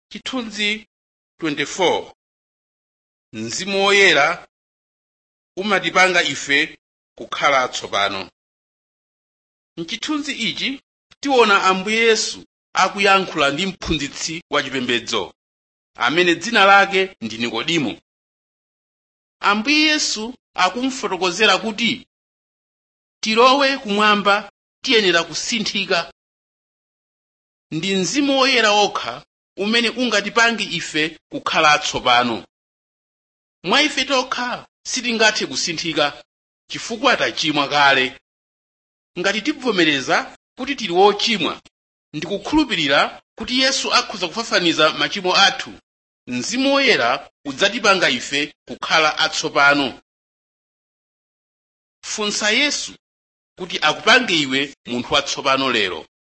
chithunzi 24 mzimu woyera umatipanga ife kukhala atsopano mchithunzi ichi tiona ambuye yesu akuyankhula ndi mphunzitsi wachipembedzo amene dzina lake ndi nikodimo ambuye yesu akumfotokozera kuti tilowe kumwamba tiyenera kusinthika ndi mzimu woyera wokha umene ungatipange ife kukhala atsopano mwa ife tokha sitingathe kusinthika chifukwa tachimwa kale ngati tibvomereza kuti tili wochimwa ndi kukhulupirira kuti yesu akhoza kufafaniza machimo athu mzimu woyera udzatipanga ife kukhala atsopano funsa yesu kuti akupange iwe munthu watsopano lero